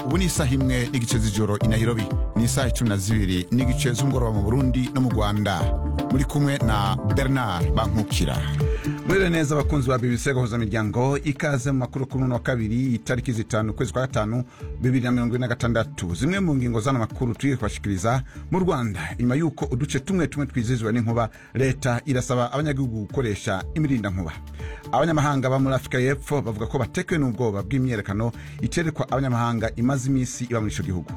ubu ni isaha imwe n'igice z'ijoro i Nairobi ni isaha cumi na zibiri n'igice z'umugoroba mu burundi no mu rwanda muri kumwe na bernard bankukira mwiriwe neza abakunzi ba bbc gahuza imiryango ikaze mu makuru kuri uno wa kabiri itariki zitanu ukwezi kwa gatanu bibiri na mirongo ine na gatandatu zimwe mu ngingo z'ano makuru turi kubashikiriza mu rwanda inyuma y'uko uduce tumwe tumwe twizihizwa n'inkuba leta irasaba abanyagihugu gukoresha imirindankuba abanyamahanga ba muri afurika y'epfo bavuga ko batekewe n'ubwoba bw'imyerekano iterekwa abanyamahanga imaze iminsi iba muri icyo gihugu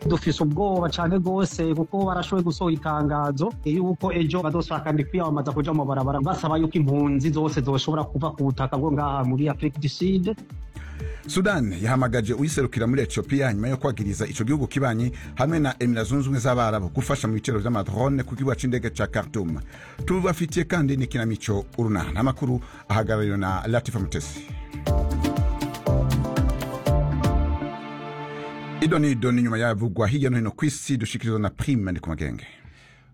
dufise ubwoba cyane rwose kuko barashoboye gusohora itangazo yuko ejo bazosakandi kwiyamamaza kuja mu barabara basaba yuko impunzi zose zoshobora kuva ku butaka bwo ngaha muri afurika du sud sudan yahamagaje uyiserukira muri etiyopiya nyuma yo kwagiriza icyo gihugu kibanyi hamwe na emira zunze ubumwe z'abarabu gufasha mu bitero by'amadrone ku kibuga cy'indege cya khartoum tubafitiye kandi n'ikinamico urunana amakuru ahagarariwe na latifa mutesi idonido ni nyuma yavugwa hirya no hino ku isi dushikirizwa na prime ni ku magenge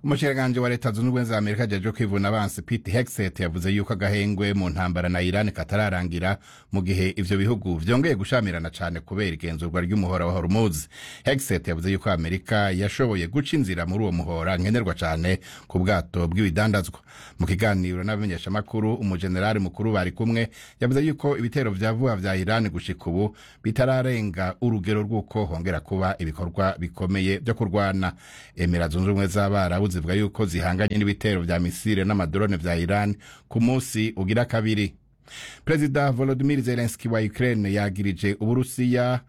umushikiranganji wa leta zunze ubumwe za amerika ajejwe kwivuna abansi pete hexet yavuze yuko agahengwe mu ntambara na iran katararangira mu gihe ivyo bihugu vyongeye gushamirana cane kubera igenzurwa ry'umuhora wa hormuz hexet yavuze yuko amerika yashoboye guca inzira muri uwo muhora nkenerwa cane ku bwato bw'ibidandazwa mu kiganiro n'abamenyeshamakuru umujenerali mukuru bari kumwe yavuze yuko ibitero vya vuba vya iran gushika ubu bitararenga urugero rw'uko hongera kuba ibikorwa bikomeye vyo kurwana emira zunze ubumwe z'abarabu zivuga yuko zihanganye n'ibitero vya misile n'amadorone vya iran ku munsi ugira kabiri perezida volodimir zelenski wa ukraine yagirije uburusiya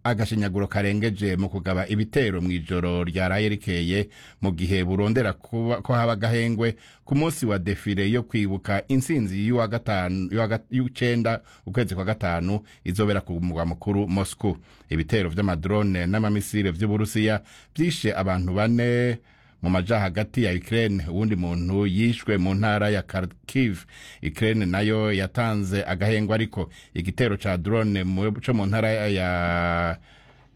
agashinyaguro karengeje mu kugaba ibitero mu ijoro ryaraye rikeye mu gihe burondera kuba- ko haba agahengwe ku munsi wa defile yo kwibuka intsinzi y'uwa gatanu- y'uwa ga- y'uw'icenda ukwezi kwa gatanu izobera ku mugwa mukuru moscow ibitero vy'amadrone n'amamisile vy'uburusiya vyishe abantu bane mu maja hagati ya Ukraine uwundi muntu yishwe mu ntara ya Kharkiv Ukraine nayo yatanze agahengwa ariko igitero ca drone mu- co mu ntara ya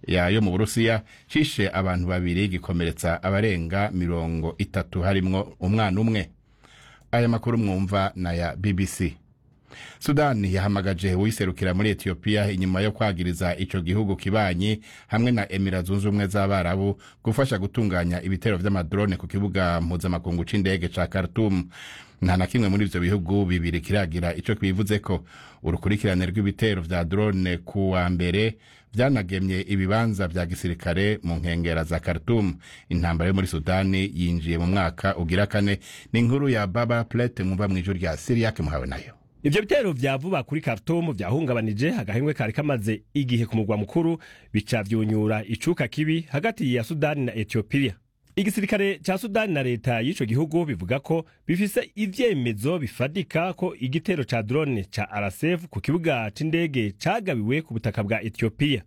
ya yo mu Burusiya cishe abantu babiri gikomeretsa abarenga mirongo itatu harimwo umwana umwe aya makuru mwumva na ya BBC sudani yahamagaje uwiserukira muri etiyopiya inyuma yo kwagiriza ico gihugu kibanyi hamwe na emira zunze ubumwe z'abarabu gufasha gutunganya ibitero vy'amadrone ku kibuga mpuzamakungu c'indege ca khartum nta na kimwe muri ivyo bihugu bibiri kiragira ico bivuzeko urukurikirane rw'ibitero vya drone ku wa mbere vyanagemye ibibanza vya gisirikare mu nkengera za khartum intambara yo muri sudani yinjiye mu mwaka ugira kane ni inkuru ya baba plete mwumva mw'ijuru rya siriyake muhawe nayo ivyo bitero vya vuba kuri Khartoum vyahungabanije agahengwe kari kamaze igihe ku mugwa mukuru bica vyunyura icuka kibi hagati ya Sudani na Ethiopia igisirikare ca Sudani na leta y'ico gihugu bivuga ko bifise ivyemezo bifadika ko igitero ca drone ca RSF ku kibuga c'indege cagabiwe ku butaka bwa Ethiopia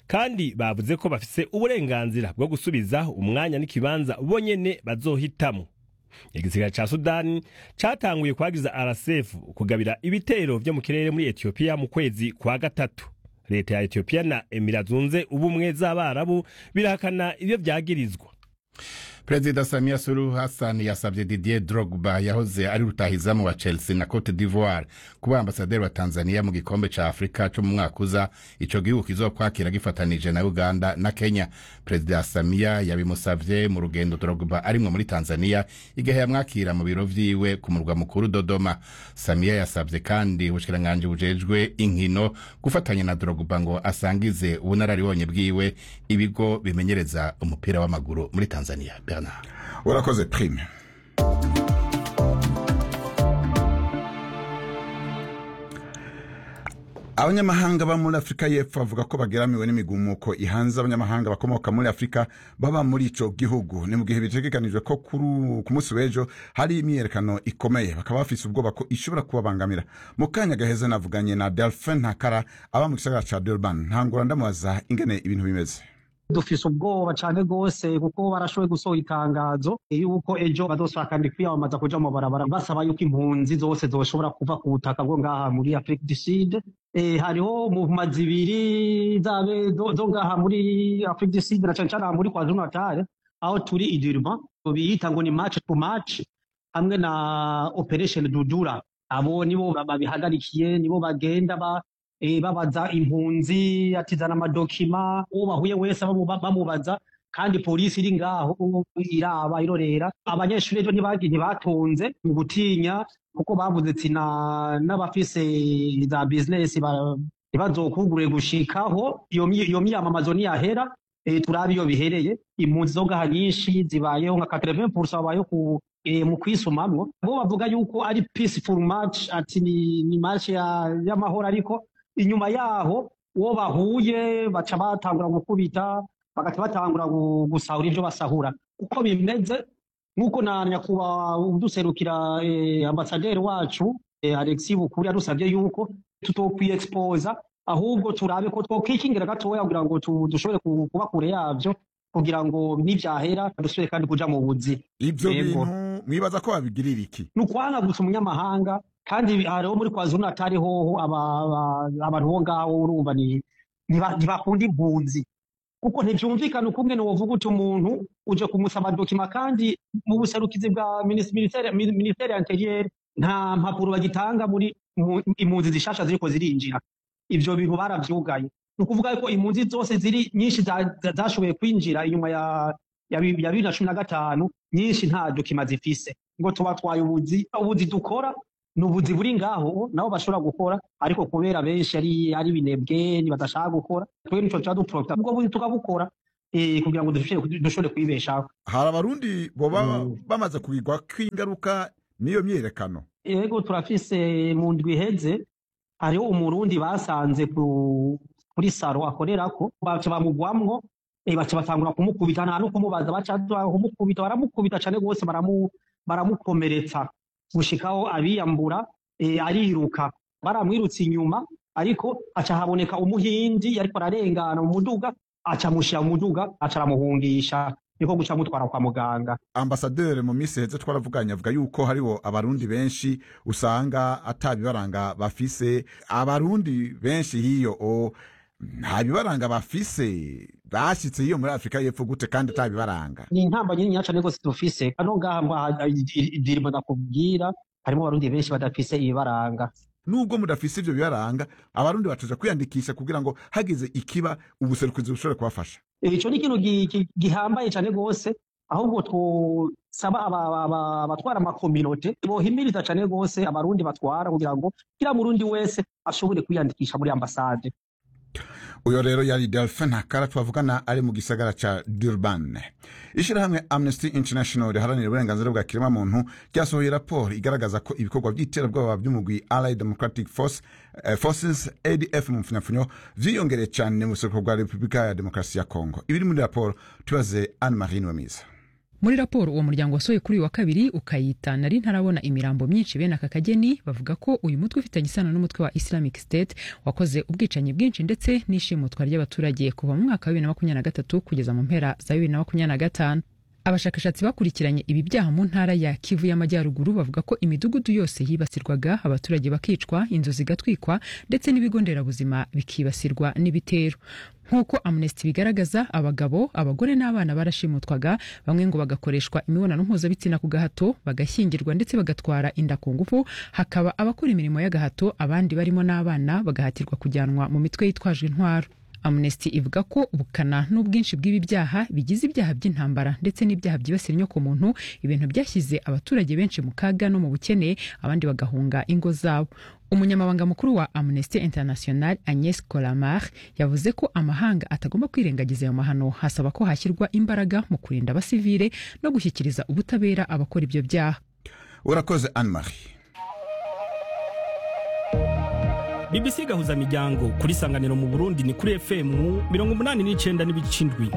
kandi bavuze ko bafise uburenganzira bwo gusubiza umwanya n'ikibanza bonyene bazohitamo igisirikare ca sudani catanguye kwagiza rcf kugabira ibitero vyo mu kirere muri etiyopiya mu kwezi kwa gatatu leta ya etiyopiya na emira zunze ubumwe z'abarabu birahakana ivyo vyagirizwa perezida samiya suru hassan yasabye didier drogba yahoze ari rutahizamu wa chelsea na cote d'ivoire kuba ambasaderi wa tanzania mu gikombe ca afurika co mu mwaka uza ico gihugu kizokwakira gifatanije na uganda na kenya perezida samiya yabimusavye mu rugendo drogba arimwo muri tanzania igihe yamwakira mu biro vyiwe ku murwa mukuru dodoma samiya yasabye kandi ubushikiranganji bujejwe inkino gufatanya na drogba ngo asangize ubunararibonye bwiwe ibigo bimenyereza umupira w'amaguru muri tanzania bernard urakoze prime abanyamahanga ba muri afurika y'epfo bavuga ko bageramiwe n'imigumuko ihanze abanyamahanga bakomoka muri afurika baba muri ico gihugu ni mu gihe bitegekanijwe ko kuru- ku munsi w'ejo hari imyiyerekano ikomeye bakaba bafise ubwoba ko ishobora kubabangamira mu kanya gaheze navuganye na delphin ntakara aba mu gisagara ca durban ntangura ndamubaza ingene ibintu bimeze dufise ubwoba cyane rwose kuko barashoboye gusohora itangazo yuko ejo bazosakandi kwiyamamaza kuja mu barabara basaba yuko impunzi zose zoshobora kuva ku butaka bwo ngaha muri afurika du sud Eh, hariho movement zibiri zabe zo- zo ngaha muri afurika du sud na cane cane aha muri kwa jonatare aho turi i Durban biyita ngo ni match to match hamwe na operation dudura abo nibo babihagarikiye nibo bagenda ba eh, babaza impunzi atizana amadokima uwo bahuye wese bamu- bamubaza kandi polisi iri ngaho iraba irorera abanyeshuri rero ntibagiye ntibatunze mu gutinya kuko bavuze ati na- n'abafise za bizinesi ba- ntibazokugure gushikaho iyo mi- iyo miyamamazo ntiyahera eh, turabe iyo bihereye impunzi zo ngaha nyinshi zibayeho nka 80% babayeho ku eh, mu kwisumamwo bo bavuga yuko ari peaceful match ati ni, ni match ya- y'amahoro ariko inyuma yaho uwo bahuye baca batangura gukubita bagahita batangura gu- gusahura ibyo basahura uko bimeze nk'uko na nyakubahwa uduserukira eh, ambasaderi wacu eh, alexis bukuri yadusabye yuko tutokwiexposa ahubwo turabe ko twokikingira gatoya kugira ngo tu- dushobore ku- kuba kure yabyo kugira ngo nibyahera dusubire kandi kuja mu buzi ibyo Yego. bintu mwibaza ko babigirira iki ni ukwanagutsa umunyamahanga kandi hariho muri kwazuru natari hoho aba- aba- abantu bo ngaho urumva ni- ntiba- ntibakunda impunzi kuko ntibyumvikana ukunge wovuga uti umuntu uje kumusaba dokima kandi mu buserukizi bwa minis- ministere min- ministere ya interiyeri nta mpapuro bagitanga muri mu- impunzi zishasha ziriko zirinjira ivyo bintu baravyugaye ni ukuvuga yuko impunzi zose ziri nyinshi za- za- zashoboye kwinjira inyuma ya ya bi- ya bibiri na cumi na gatanu nyinshi nta dokima zifise ngo tubatwaye ubuzi ubuzi dukora ni ubuzi buri ngaho nabo bashobora gukora ariko kubera benshi ari ari binebwe badashaka gukora twebwe nico tuba duprofita ubwo buzi tukabukora eh, kugira ngo dushobore- dushobore kwibeshaho hari abarundi boba Mm. bamaze kubigwa kw'ingaruka n'iyo myiyerekano yego turafise mu ndwi iheze hariho umurundi basanze ku- kuri saro akorerako baca bamugwamwo eh, baca batangura kumukubita nta no kumubaza baca batangura kumukubita baramukubita cane rwose baramu- baramukomeretsa gushikaho abiyambura eh, ariruka baramwirutse inyuma ariko aca haboneka umuhindi yariko ararengana mu muduga aca amushira mu muduga aca aramuhungisha niko guca amutwara kwa muganga ambasaderi mu minsi heze twaravuganye avuga yuko hariho abarundi benshi usanga atabibaranga bafise abarundi benshi hiyo o nta bibaranga bafise bashyitse hiyo muri afurika y'epfo gute kandi atabibaranga ni intambwe nyinshi cyane rwose dufise hano ngaha mwa- idirimo ndakubwira harimo abarundi benshi badafise ibibaranga nubwo mudafise ivyo bibaranga abarundi batuja kwiyandikisha kugira ngo hagize ikiba ubuserukizi bushobore kubafasha icyo ni ikintu gi- gi- gihambaye cyane rwose ahubwo twosaba aba- aba- aba- abatwara amakominote bohimiriza cyane rwose abarundi batwara kugira ngo kila murundi wese ashobore kwiyandikisha muri ambasade uyo rero yari delphin hakara twavugana ari mu gisagara ca durban ishyirahamwe amnesty international riharanira uburenganzira bwa kiremwamuntu ryasohoye raporo igaragaza ko ibikorwa by'iterabwoba by'umugwi allied democratic force, eh, forces adf mu mfunyafunyo vyiyongereye cane mu buseruko bwa repubulika ya demokarasi ya kongo ibiri muri raporo tubaze anne marie nwemiza muri raporo uwo muryango wasohoye kuri uyu wa kabiri ukayita nari ntarabona imirambo myinshi bene aka kageni bavuga ko uyu mutwe ufitanye isano n'umutwe wa islamic state wakoze ubwicanyi bwinshi ndetse n'ishimutwa ry'abaturage kuva mu mwaka wa bibiri na makumyabiri na gatatu kugeza mu mpera za bibiri na makumyabiri na gatanu abashakashatsi bakurikiranye ibi byaha mu ntara ya kivu y'amajyaruguru bavuga ko imidugudu yose yibasirwaga abaturage bakicwa inzu zigatwikwa ndetse n'ibigo nderabuzima bikibasirwa n'ibitero nk'uko amnesty bigaragaza abagabo abagore n'abana barashimutwaga bamwe ngo bagakoreshwa imibonano mpuzabitsina ku gahato bagashyingirwa ndetse bagatwara inda ku ngufu hakaba abakora imirimo y'agahato abandi barimo n'abana bagahatirwa kujyanwa mu mitwe yitwaje intwaro amnesty ivuga ko ubukana n'ubwinshi bw'ibi byaha bigize ibyaha by'intambara ndetse n'ibyaha byibasira inyokomuntu ibintu byashyize abaturage benshi mu kaga no mu bukene abandi bagahunga ingo zabo umunyamabanga mukuru wa amnesty international agnes colamar yavuze ko amahanga atagomba kwirengagiza ayo mahano hasaba ko hashyirwa imbaraga mu kurinda abasivile no gushyikiriza ubutabera abakora ibyo byaha urakoze anne marie BBC gahuza miryango kuri sanganiro mu Burundi ni kuri FM 89 n'ibicindwi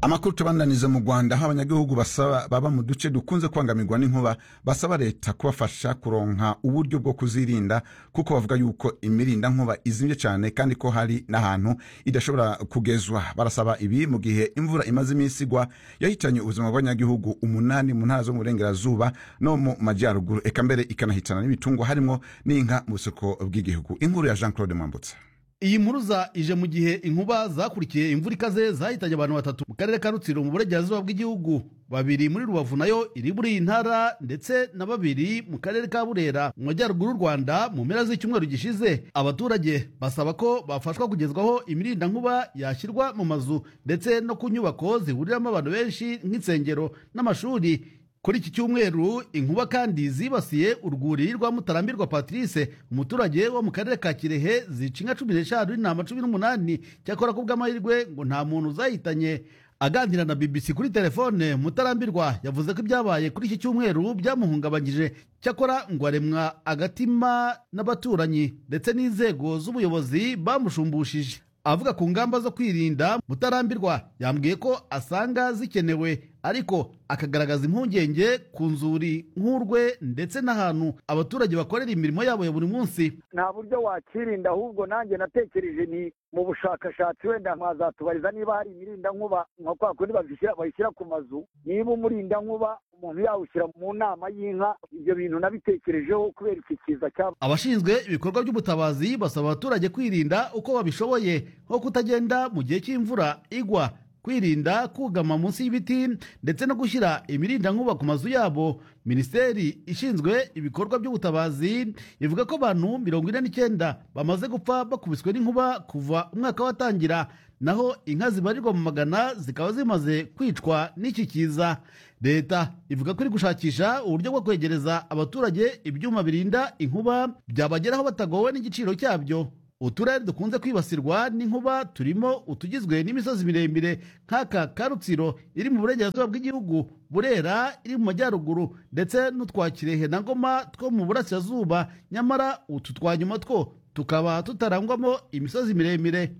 amakuru tubandaniza mu rwanda aho abanyagihugu basaba baba mu duce dukunze kubangamirwa n'inkuba basaba leta kubafasha kuronka uburyo bwo kuzirinda kuko bavuga yuko imirinda nkuba izimye cyane kandi ko hari n'ahantu idashobora kugezwa barasaba ibi mu gihe imvura imaze iminsi igwa yahitanye ubuzima bw'abanyagihugu umunani mu ntara zo mu burengerazuba no mu majyaruguru eka mbere ikanahitana n'ibitungwa harimo n'inka mu busoko bw'igihugu inkuru ya jean claude mwambutsa iyi mpuruza ije mu gihe inkuba zakurikiye imvura ikaze zahitange abantu batatu mu karere ka rutsiro mu burengerazuba bw'igihugu babiri muri rubavu nayo iri muri iyi ntara ndetse na babiri mu karere ka burera mu majyaruguru y'u rwanda mu mpera z'icyumweru gishize abaturage basaba ko bafashwa kugezwaho imirindankuba yashyirwa mu mazu ndetse no ku nyubako zihuriramo abantu benshi nk'insengero n'amashuri kuri iki cyumweru inkuba kandi zibasiye urwuri rwa mutarambirwa patrice umuturage wo mu karere ka kirehe zica inka cumi n'eshanu n'intama cumi n'umunani cyakora ku bw'amahirwe ngo nta muntu uzahitanye aganira na bbc kuri telefone mutarambirwa yavuze ko ibyabaye kuri iki cyumweru byamuhungabanyije cyakora ngo aremwa agatima n'abaturanyi ndetse n'inzego z'ubuyobozi bamushumbushije avuga ku ngamba zo kwirinda mutarambirwa yambwiye ko asanga zikenewe ariko akagaragaza impungenge ku nzuri nk'urwe ndetse n'ahantu abaturage bakorera imirimo yabo ya buri munsi nta buryo wakirinda ahubwo nanjye natekereje ni mu bushakashatsi wenda mwazatubariza niba hari imirindankuba nka kwa kundi bayishyira ku mazu niba umurindankuba umuntu yawushyira mu nama y'inka ibyo bintu nabitekerejeho kubera iki kiza cyaba abashinzwe ibikorwa by'ubutabazi basaba abaturage kwirinda uko babishoboye nko kutagenda mu gihe cy'imvura igwa kwirinda kugama munsi y'ibiti ndetse no gushyira imirindankuba ku mazu yabo minisiteri ishinzwe ibikorwa by'ubutabazi ivuga ko abantu mirongo ine n'icyenda bamaze gupfa bakubiswe n'inkuba kuva umwaka watangira naho inka zibarirwa mu magana zikaba zimaze kwicwa n'iki kiza leta ivuga ko iri gushakisha uburyo bwo kwegereza abaturage ibyuma birinda inkuba byabageraho batagowe n'igiciro cyabyo uturere dukunze kwibasirwa n'inkuba turimo utugizwe n'imisozi miremire nk'aka karutsiro iri mu burengerazuba bw'igihugu burera iri mu majyaruguru ndetse n'utwa kirehe na ngoma two mu burasirazuba nyamara utu twa nyuma two tukaba tutarangwamo imisozi miremire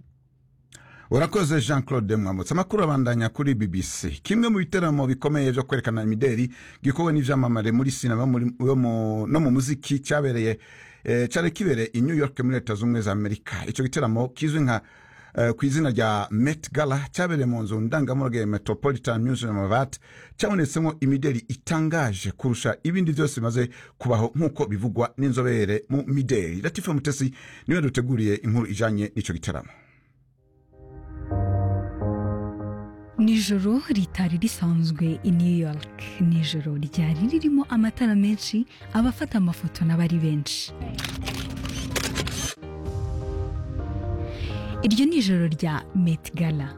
urakoze jean claude mwamutse amakuru abandanya kuri bbc kimwe mu biteramo bikomeye byo kwerekana imideri gikowe n'ibyamamare muri sinema no mu muziki cyabereye cyari kibereye i new york muri leta z'ubumwe za amerika icyo giteramo kizwi nka ku izina rya Met Gala cyabereye mu nzu ndangamurage ya Metropolitan Museum of Art cyabonetsemo imideri itangaje kurusha ibindi byose bimaze kubaho nk'uko bivugwa n'inzobere mu mideri Latifa Mutesi niwe duteguriye inkuru ijanye n'icyo giteramo nijoro ritari risanzwe i new york nijoro ryari ririmo amatara menshi abafata amafoto n'abari benshi iryo ni ijoro rya Met Gala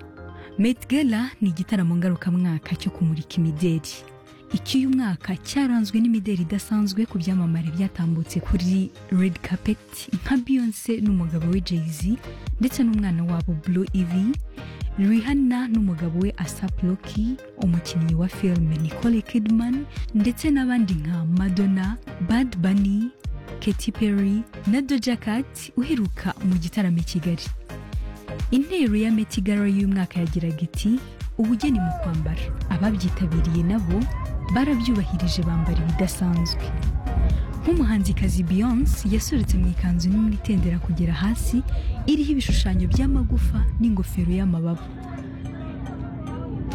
Met Gala ni igitaramo ngarukamwaka cyo kumurika imideri icy'uyu mwaka cyaranzwe n'imideri idasanzwe ku byamamare byatambutse kuri red carpet nka Beyonce n'umugabo we Jay-Z ndetse n'umwana wabo Blue Ivy Rihanna n'umugabo we Asap Rocky umukinnyi wa filime Nicole Kidman ndetse n'abandi nka Madonna Bad Bunny Katy Perry na Doja Cat uheruka mu gitaramo i Kigali intero ya Met Gala y'umwaka yagiraga iti ubugeni mu kwambara ababyitabiriye nabo barabyubahirije bambara ibidasanzwe nk'umuhanzikazi Beyonce yasoretse mu ikanzu nini itendera kugera hasi iriho ibishushanyo by'amagufa n'ingofero y'amababa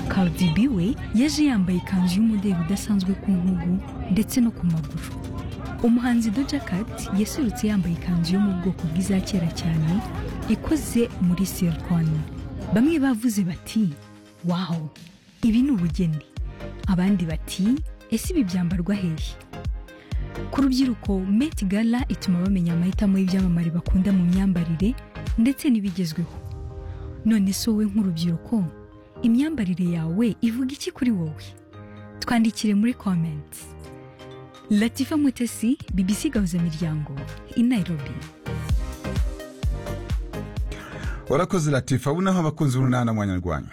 Cardi B we yaje yambaye ikanzu y'umudeli udasanzwe ku ntugu ndetse no ku maguru umuhanzi Doja Cat yasoretse yambaye ikanzu yo mu bwoko bw'iza kera cyane ikoze muri silikoni bamwe bavuze bati waho ibi ni ubugeni abandi bati ese ibi byambarwa hehe ku rubyiruko Met Gala ituma bamenya amahitamo y'ibyamamare bakunda mu myambarire ndetse n'ibigezweho none so wowe nk'urubyiruko imyambarire yawe ivuga iki kuri wowe twandikire muri komenti latifa mutesi bbc gahuza miryango i nairobi warakoze latifa ubu naho abakunzi b'urunana mwanyarwanda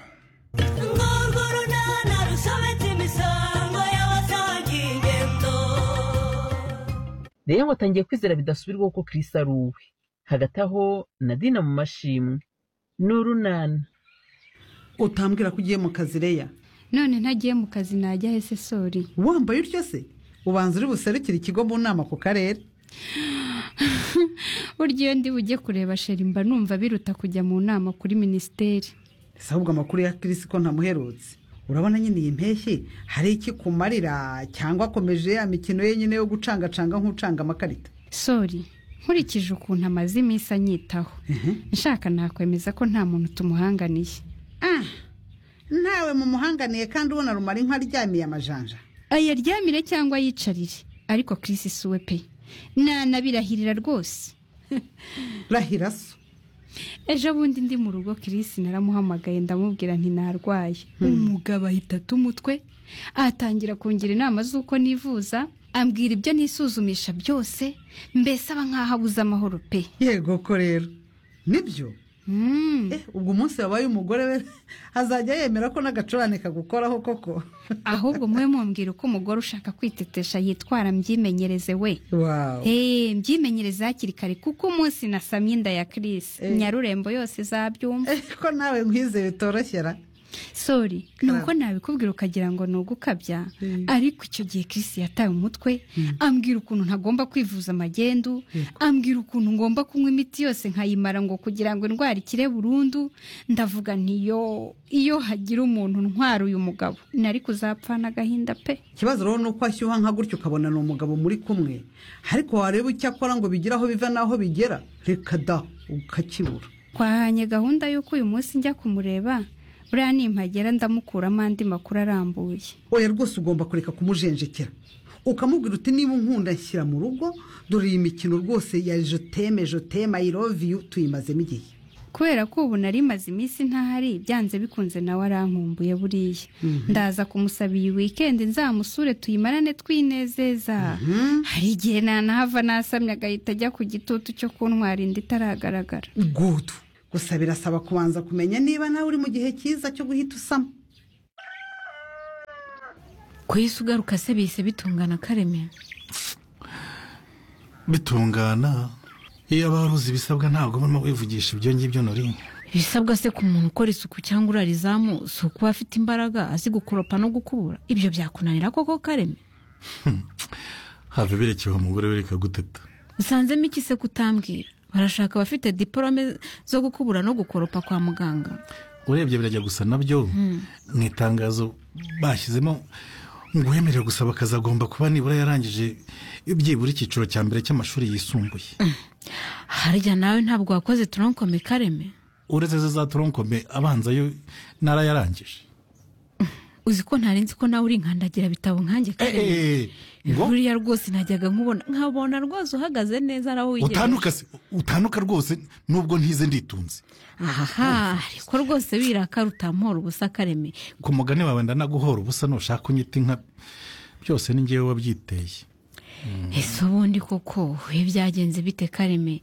rero watangiye kwizera bidasubirwaho ko kirisi ari uwe hagati aho nadina mu mashimwe ni urunana utambwira ko ugiye mu kazi reya none ntagiye mu kazi najya hese sori wambaye utyo se ubanza uri buserukire ikigo mu nama ku karere burya iyo ndi bujye kureba sheri mba numva biruta kujya mu nama kuri minisiteri si ahubwo amakuru ya kirisi ko ntamuherutse urabona nyine iyi mpeshyi hari iki kumarira cyangwa akomeje ya mikino ye nyine yo gucangacanga nk'ucanga amakarita sori nkurikije ukuntu amaze iminsi anyitaho nshaka nakwemeza ko nta muntu tumuhanganiye ah ntawe mumuhanganiye kandi ubona rumara inka aryamiye amajanja ayaryamire cyangwa yicarire ariko kirisi si we pe nanabirahirira rwose rahira so ejo bundi ndi mu rugo kirisi naramuhamagaye ndamubwira ntinarwaye umugabo ahita umutwe atangira kungira inama z'uko nivuza ambwira ibyo nisuzumisha byose mbese aba nk'aho abuze amahoro pe yego ko rero nibyo ubwo umunsi wabaye umugore we azajya yemera ko n'agacurane kagukoraho koko ahubwo mube mumbwira uko umugore ushaka kwitetesha yitwara mbyimenyereze we mbyimenyereze hakiri kare kuko umunsi nasamye inda ya kirisi nyarurembo yose zabyumva ko nawe nkwize bitoroshyera sori ni uko nabikubwira ukagira ngo ni ugukabya ariko icyo gihe kirisi yataye umutwe ambwira ukuntu ntagomba kwivuza amagendu ambwira ukuntu ngomba kunywa imiti yose nkayimara ngo kugira ngo indwara ikire burundu ndavuga ntiyo iyo hagira umuntu ntwara uyu mugabo nari kuzapfana agahinda pe ikibazo rero ni uko ashyuha nka gutyo ukabona ni umugabo muri kumwe ariko wareba icyo akora ngo bigire aho biva n'aho bigera reka da ukakibura twahanye gahunda y'uko uyu munsi njya kumureba buriya nimpagera ndamukuramo andi makuru arambuye oya rwose ugomba kureka kumujenjekera ukamubwira uti niba unkunda nshyira mu rugo dore iyi mikino rwose ya joteme joteme ayiroviyu tuyimazemo igihe kubera ko ubu nari maze iminsi ntahari byanze bikunze nawe arankumbuye buriya ndaza kumusaba iyi wikendi nzamusure tuyimarane twinezeza hari igihe nanahava nasamye agahita ajya ku gitutu cyo kuntwara inda itaragaragara gudu gusa birasaba kubanza kumenya niba nawe uri mu gihe cyiza cyo guhita usamo ku isi ugaruka se bihise bitungana kareme bitungana iyo waba uzi ibisabwa ntabwo ubona wivugisha ibyo ngibyo nori ibisabwa se ku muntu ukora isuku cyangwa urarizamu si ukuba afite imbaraga azi gukoropa no gukubura ibyo byakunanira koko kareme hava birekewe umugore we reka guteta usanzemo iki se kutambwira barashaka abafite diporome zo gukubura no gukoropa kwa muganga urebye birajya gusa nabyo mu itangazo bashyizemo ngo uwemerewe gusaba akazi agomba kuba nibura yarangije byibura icyiciro cya mbere cy'amashuri yisumbuye harya nawe ntabwo wakoze toronkome kareme uretse ze za toronkome abanza yo narayarangije uzi ko ntarenze ko nawe uri nkandagira bitabo nkange kareme buriya rwose najyaga nkubona nkabona rwose uhagaze neza nawe wiyemeje utanduka rwose nubwo ntize nditunze aha ariko rwose biraka rutamuhora ubusa kareme ku mugani wawe ndanaguhora ubusa nushaka unyita inka byose ni ngewe wabyiteye ese ubundi koko ibi byagenze bite kareme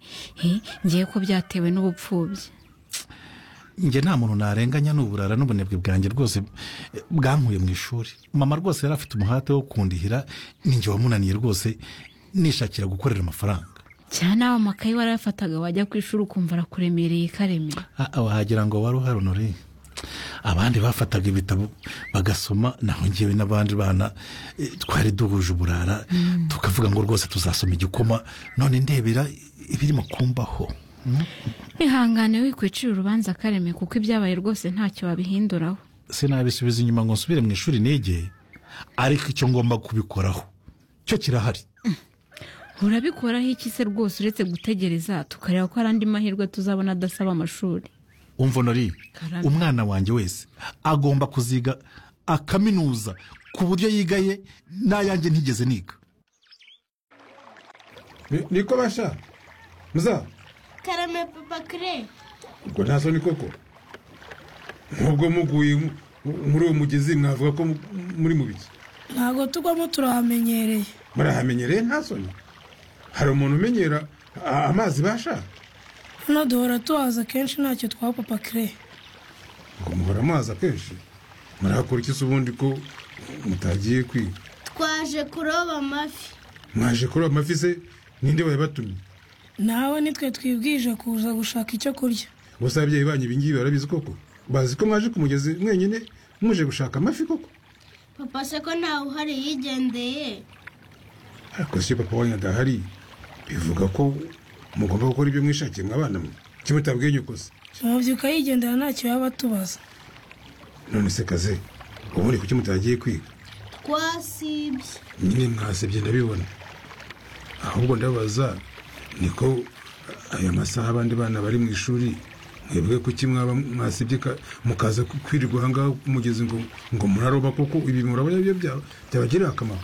ngewe ko byatewe n'ubupfubyi njye nta muntu narenganya n'uburara n'ubunebwe bwanjye rwose bwankuye mu ishuri mama rwose yari afite umuhate wo kundihira ninjye wamunaniye rwose nishakira gukorera amafaranga cyane nawe amakayi warayafataga wajya ku ishuri ukumva arakuremereye kareme wagira ngo wari uharonore abandi bafataga ibitabo bagasoma naho ngewe n'abandi bana twari duhuje uburara tukavuga ngo rwose tuzasoma igikoma none ndebera ibirimo kumbaho ihangane wikwicira urubanza kareme kuko ibyabaye rwose ntacyo wabihinduraho sinabisubiza inyuma ngo nsubire mu ishuri nege ariko icyo ngomba kubikoraho cyo kirahari urabikoraho iki se rwose uretse gutegereza tukareba ko hari andi mahirwe tuzabona adasaba amashuri umva nori umwana wanjye wese agomba kuziga akaminuza ku buryo yigaye n'ayanjye ntigeze niga niko basha muza karame papa kire ubwo nta soni koko nubwo muguye muri uwo mugezi mwavuga ko muri mu biki ntabwo tugwamo turahamenyereye murahamenyereye nta soni hari umuntu umenyera amazi basha hano duhora tuhaza kenshi ntacyo twa papa kire ngo muhora amazi akenshi murakora iki se ubundi ko mutagiye kwiga twaje kuroba amafi mwaje kuroba amafi se ninde wayabatumye nawe nitwe twibwije kuza gushaka icyo kurya gusa ababyeyi banyu ibingibi barabizi koko bazi ko mwaje ku mugezi mwenyine muje gushaka amafi koko papa se ko ntawe uhari yigendeye ariko si papa wanyu adahari bivuga ko mugomba gukora ibyo mwishakiye mwabana mwe kimutabwiye nyukoze tubabyuka yigendera ntacyo yaba atubaza none se kaze ubundi kuki mutagiye kwiga twasibye nyine mwasibye ndabibona ahubwo ndabaza niko aya masaha abandi bana bari mu ishuri mwebwe kuki mwaba mwasibye mukaza kwirirwa ahangaha mugeze ngo ngo muraroba kuko ibi murabona ibyo byabagirira akamaro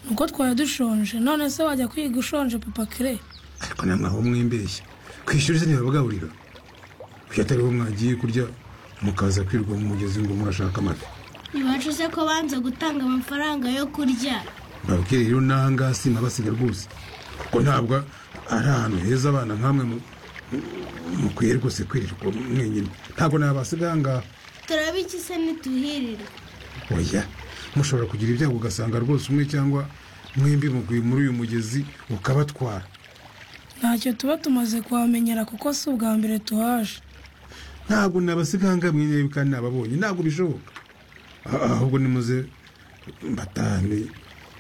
nuko twari dushonje none se wajya kwiga ushonje papa kire ariko nta mwaho mw'imbeshya ku ishuri se ntibabagaburira kuko atariho mwagiye kurya mukaza kwirirwa mu mugezi ngo murashaka amata ntibacu se ko banze gutanga amafaranga yo kurya babwire rero n'aha ngaha sinabasiga rwose kuko ntabwo ari ahantu heza abana nk'amwe mukwiye rwose kwirirwa mwenyine ntabwo nabasiga aha ngaha turaba iki se ntituhirire oya mushobora kugira ibyago ugasanga rwose umwe cyangwa mwembi mugwi muri uyu mugezi ukabatwara ntacyo tuba tumaze kuhamenyera kuko si ubwa mbere tuhaje ntabwo nabasiga mwenyine kandi nababonye ntabwo bishoboka ahubwo nimuze batahane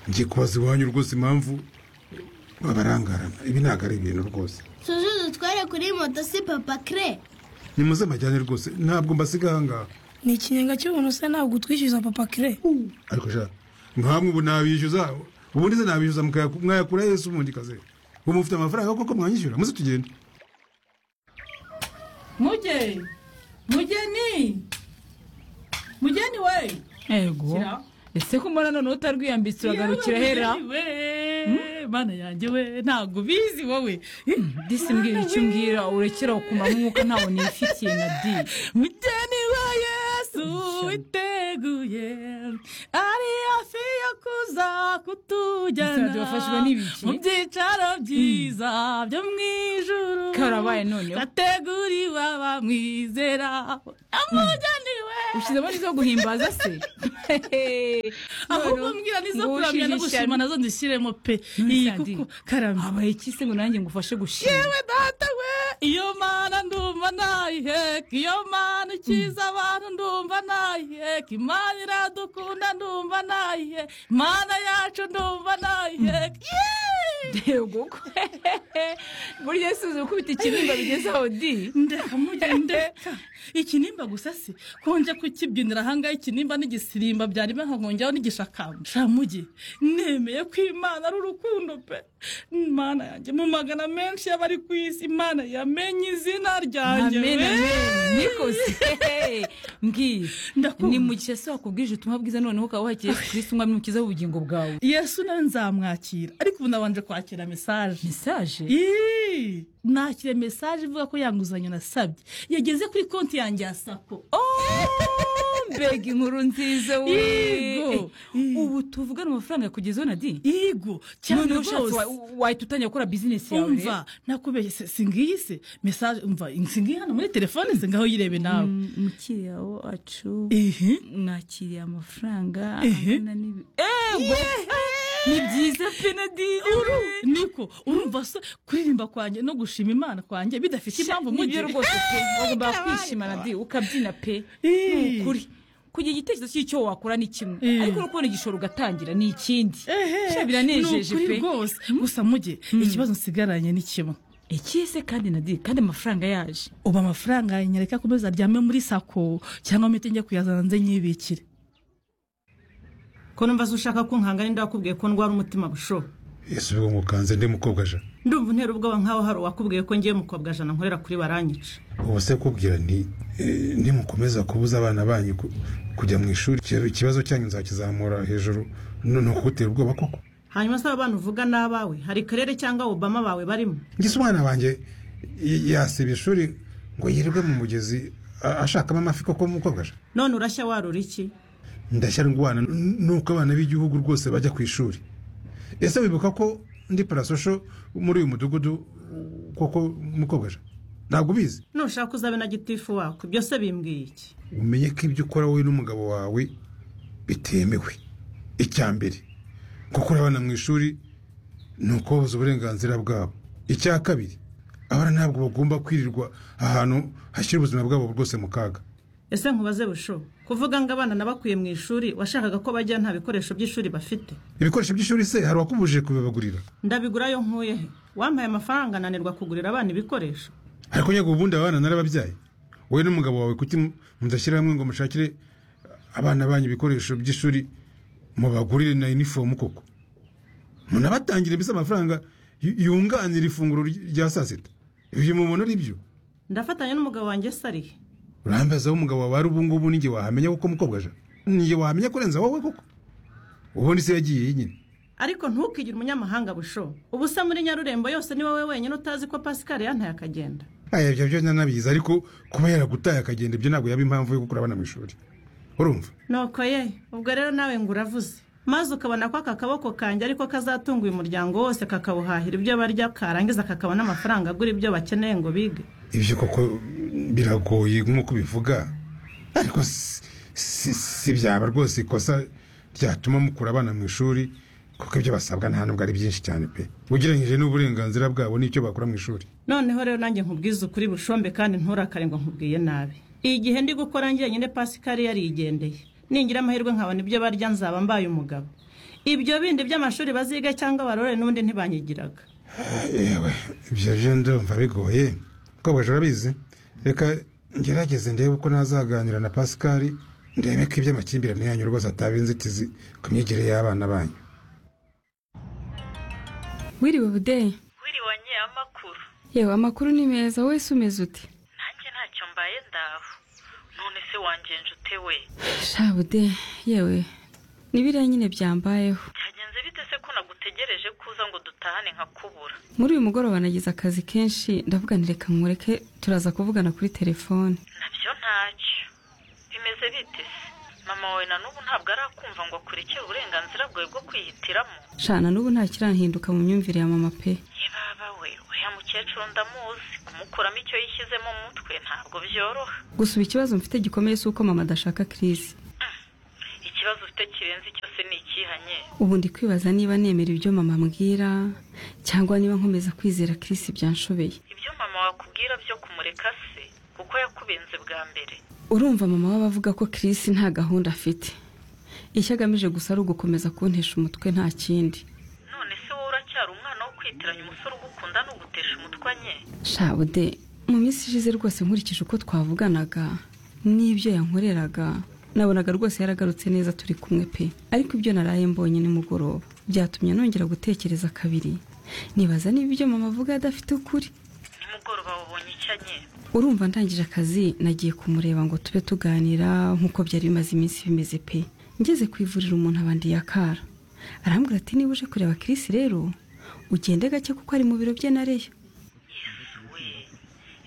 njye kubaza iwanyu rwose impamvu babarangarana ibi ntabwo ari ibintu rwose tuzi dutware kuri moto si papa kire nimuze amajyane rwose ntabwo mbasiga aha ngaha ni ikinyenga cy'ubuntu se ntabwo utwishyuza papa kire ariko sha nkamwe ubu nabishyuza ubundi se nabishyuza mwayakura yesu ubundi kaze ubu mufite amafaranga koko mwanyishyura muze tugende mugeni mugeni mugeni we yego ese ko mbona noneho utarwiyambitse uragarukira hera mana yanjye we ntabwo ubizi wowe disi mbwira icyo mbwira urekera ukumva nk'uko ntawe nifitiye na di mugeni we yesu witeguye ari hafi yo kuza kutujyana mu byicaro byiza byo mu ijuru karabaye noneho ateguriwe abamwizera amugeni we ushyizemo n'izo guhimbaza se ahubwo mbwira n'izo kuramya no gushima nazo ndishyiremo pe iyi kuko karame habaye iki se ngo nanjye ngufashe gushima yewe data we iyo mana ndumva nayiheka iyo mana ikiza abantu ndumva nayiheka imana iradukunda ndumva nayiheka imana yacu ndumva nayiheka yego burya si uzi gukubita ikinimba bigeze aho di ndeka ndeka ikinimba gusa si konje kukibyinira ahangaha ikinimba n'igisirimba byari nkongeraho n'igishakamba shamugi nemeye ko imana ari urukundo pe imana yanjye mu magana menshi y'abari ku isi imana yamenye izina ryanjye nikoze mbwira ni mu gihe se wakubwije ubutumwa bwiza noneho ukaba wakiriye kirisi umwami mukiza w'ubugingo bwawe yesu nawe nzamwakira ariko ubu nabanje kwakira mesaje mesaje nakira mesaje ivuga ko yanguzanyo nasabye yageze kuri konti yanjye ya sako mbega inkuru nziza we yego ubu tuvugana amafaranga kugezaho na di yego cyane rwose wahita utangira gukora bizinesi yawe umva nakubeshye si ngiyi se mesaje umva si ngiyi hano muri telefone ze ngaho yirebe nawe mukiriya wacu mwakiriye amafaranga angana n'ibi ni byiza pe na di niko urumva se kuririmba kwanjye no gushima imana kwanjye bidafite impamvu mu gihe rwose pe wagomba kwishima na di ukabyina pe ni ukuri kugira igitekerezo cy'icyo wakora ni kimwe ariko no kubona igishoro ugatangira ni ikindi biranejeje pe rwose gusa mujye ikibazo nsigaranye ni kimwe ikise kandi na di kandi amafaranga yaje ubu amafaranga yanyereka ko aryame muri sako cyangwa mite njya kuyazana nze nyibikire ko numva ushaka ko nkangana ndakubwiye ko ndwara umutima busho ese ubwo mukanze ndi mukobwa jana ndumva intera ubwoba nkaho hari uwakubwiye ko ngiye mukobwa jana nkorera kuri baranyica ubu se kubwira ni nimukomeza kubuza abana banyu kujya mu ishuri ikibazo cyanyu nzakizamura hejuru ni ukugutera ubwoba koko hanyuma se abana uvuga n'abawe hari karere cyangwa obama bawe barimo ngise umwana wanjye yasiba ishuri ngo yirirwe mu mugezi ashakamo amafi koko mukobwa jana none urashya warura iki ndashya ndwana nuko abana b'igihugu rwose bajya ku ishuri ese wibuka ko ndi parasosho muri uyu mudugudu koko mukobwa ntabwo ubizi nushaka uzabe na gitifu wako ibyo se bimbwiye iki umenye ko ibyo ukora wowe n'umugabo wawe bitemewe icya mbere gukura abana mu ishuri ni ukubabuza uburenganzira bwabo icya kabiri abana ntabwo bagomba kwirirwa ahantu hashyira ubuzima bwabo rwose mu kaga ese nkubaze busho kuvuga ngo abana nabakwiye mu ishuri washakaga ko bajya nta bikoresho by'ishuri bafite ibikoresho by'ishuri se hari uwakubujije kubibagurira ndabigura yo nkuye he wampaye amafaranga ananirwa kugurira abana ibikoresho ariko nyego ubundi abana narababyaye wowe n'umugabo wawe kuki mudashyira hamwe ngo mushakire abana banyu ibikoresho by'ishuri mubagurire na inifomu koko munabatangire mbese amafaranga yunganira ifunguro rya saa sita ibyo mubona ari byo ndafatanya n'umugabo wanjye sariye urambaza umugabo wawe ari ubungubu n'igihe wahamenya kuko mukobwa aje n'igihe wahamenya kurenza wowe koko ubundi se yagiye yenyine ariko ntukigire umunyamahanga busho ubu se muri nyarurembo yose ni wowe wenyine utazi ko pasikari yantaye akagenda aya ibyo byo nanabizi ariko kuba yaragutaye akagenda ibyo ntabwo yaba impamvu yo gukura abana mu ishuri urumva nuko ye ubwo rero nawe ngo uravuze maze ukabona ko aka kaboko kanjye ariko kazatunga uyu muryango wose kakawuhahira ibyo barya karangiza kakabona amafaranga agura ibyo bakeneye ngo bige ibyo koko biragoye nk'uko ubivuga ariko si byaba rwose ikosa ryatuma mukura abana mu ishuri kuko ibyo basabwa nta nubwo ari byinshi cyane pe ugereranyije n'uburenganzira bwabo n'icyo bakora mu ishuri noneho rero nanjye nkubwize ukuri bushombe kandi nturakare ngo nkubwiye nabi igihe ndi gukora njyenyine pasikari yarigendeye ningira amahirwe nkabona ibyo barya nzaba mbaye umugabo ibyo bindi by'amashuri baziga cyangwa barore n'ubundi ntibanyigiraga yewe ibyo byo ndumva bigoye kuko bajura bizi reka ngerageze ndebe uko nazaganira na pasikari ndebe ko iby'amakimbirane yanyu rwose ataba inzitizi ku myigire y'abana banyu wiriwe budeyi wiriwe nyeye amakuru yewe amakuru ni meza wowe se umeze ute nanjye ntacyo mbaye ndaho none se wangenje ute we shabude yewe n'ibiriya nyine byambayeho byagenze bite se ko nagutegereje ko uza ngo dutahane nkakubura muri uyu mugoroba nagize akazi kenshi ndavuga ntireka mureke turaza kuvugana kuri telefone nabyo ntacyo bimeze bite se mama wawe na n'ubu ntabwo arakumva ngo akurikire uburenganzira bwawe bwo kwihitiramo shana n'ubu ntakirahinduka mu myumvire ya mama pe yebaba we uriya mukecuru ndamuzi kumukuramo icyo yishyizemo mu mutwe ntabwo byoroha gusa ikibazo mfite gikomeye si uko mama adashaka kirisi ikibazo ufite kirenze cyose ni ikihanye ubu ndi kwibaza niba nemera ibyo mama ambwira cyangwa niba nkomeza kwizera kirisi byanshobeye ibyo mama wakubwira byo kumureka se kuko yakubenze bwa mbere urumva mama waba avuga ko kirisi nta gahunda afite icyo agamije gusa ari ugukomeza kuntesha umutwe nta kindi none se wowe uracyari umwana wo kwitiranya umusore ugukunda n'ugutesha umutwe nye shabude mu minsi ishize rwose nkurikije uko twavuganaga n'ibyo yankoreraga nabonaga rwose yaragarutse neza turi kumwe pe ariko ibyo naraye mbonye nimugoroba byatumye nongera gutekereza kabiri nibaza niba ibyo mama avuga adafite ukuri nimugoroba wabonye icyo nye urumva ndangije akazi nagiye kumureba ngo tube tuganira nk'uko byari bimaze iminsi bimeze pe ngeze ku ivuriro umuntu abandi yakara arambwira ati niba uje kureba kirisi rero ugende gake kuko ari mu biro bye na reya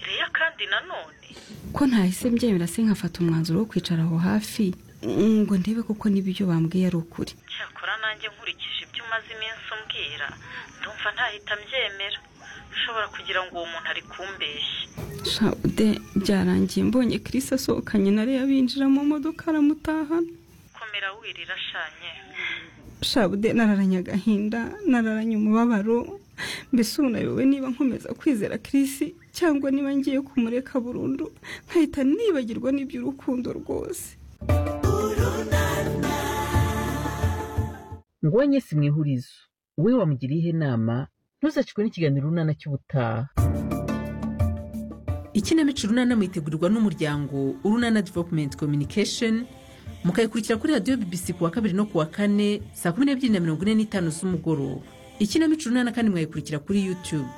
reya kandi nanone ko ntahise mbyemera se nkafata umwanzuro wo kwicara aho hafi ngo ndebe kuko n'ibyo bambwiye ari ukuri cyakora nanjye nkurikije ibyo umaze iminsi umbwira ndumva ntahita mbyemera ushobora kugira ngo uwo muntu ari kumbeshya shawude byarangiye mbonye kirisi asohokanye na reya binjira mu modoka aramutahana komera wirira ashanye shabude nararanye agahinda nararanye umubabaro mbese ubu nayobewe niba nkomeza kwizera kirisi cyangwa niba ngiye kumureka burundu nkahita nibagirwa n'iby'urukundo rwose ngwanye si mwihurizo we wamugiriye inama ntuzacikwe n'ikiganiro runana cy'ubutaha ikinamico runana mwitegurirwa n'umuryango urunana developumenti kominikesheni mukayikurikira kuri radiyo bibisi ku wa kabiri no ku wa kane saa kumi n'ebyiri na mirongo ine n'itanu z'umugoroba ikinamico runana kandi mwayikurikira kuri yutube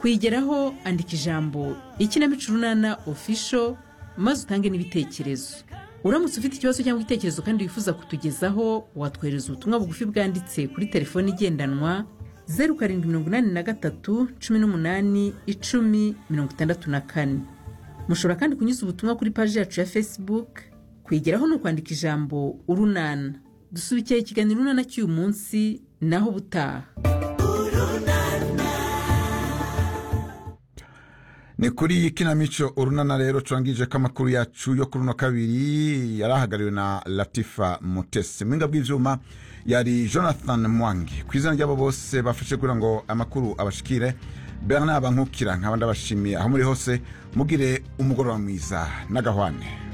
kuyigeraho andika ijambo ikinamico runana ofisho maze utange n'ibitekerezo uramutse ufite ikibazo cyangwa igitekerezo kandi wifuza kutugezaho watwohereza ubutumwa bugufi bwanditse kuri telefoni igendanwa zeru karindwi mirongo inani na gatatu cumi n'umunani icumi mirongo itandatu na kane mushobora kandi kunyuza ubutumwa kuri paji yacu ya facebook kwigeraho ni ukwandika ijambo urunana dusubikiye ikiganiro urunana cy'uyu munsi naho ubutaha ni kuri iyi kinamico urunana rero turangije ko amakuru yacu yo kuri uno kabiri yari ahagarariwe na latifa mutesi mu bw'ibyuma yari jonathan mwangi ku izina ry'abo bose bafashe kugira ngo amakuru abashikire bera nk'abangukira nkaba ndabashimiye aho muri hose mugire umugoroba mwiza n'agahwane